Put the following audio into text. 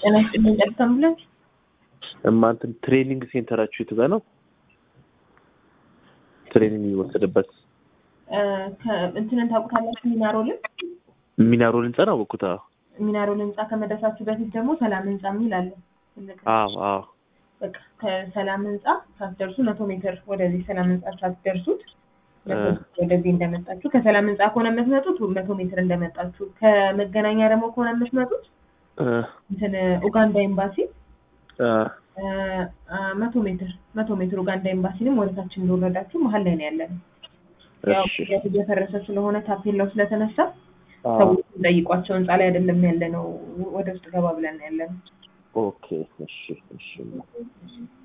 ጤና ይስጥልኝ ቀጥታ አምቡላንስ እማንትን ትሬኒንግ ሴንተራችሁ የቱ ጋር ነው? ትሬኒንግ የሚወሰድበት እንትንን ታውቁታላችሁ? ሚናሮልን ሚናሮል ህንጻ ነው አወኩት። አዎ ሚናሮል ህንጻ ከመድረሳችሁ በፊት ደግሞ ሰላም ህንጻ የሚል አለ። ትልቅ አዎ አዎ በቃ ከሰላም ህንጻ ሳትደርሱ መቶ ሜትር ወደዚህ ሰላም ህንጻ ሳትደርሱት መቶ ሜትር ወደዚህ እንደመጣችሁ ከሰላም ህንጻ ከሆነ የምትመጡት መቶ ሜትር እንደመጣችሁ ከመገናኛ ደግሞ ከሆነ የምትመጡት እ እንትን ኡጋንዳ ኤምባሲ እ መቶ ሜትር መቶ ሜትር ኡጋንዳ ኤምባሲንም ወደታች እንደወረዳችሁ መሀል ላይ ነው ያለነው። ያው እሺ ሂደት እየፈረሰ ስለሆነ ታፔላው ስለተነሳ አዎ ሰዎች ጠይቋቸው ህንጻ ላይ አይደለም ያለ ነው። ወደ ውስጥ ገባ ብለን ያለ ነው። ኦኬ እሺ እሺ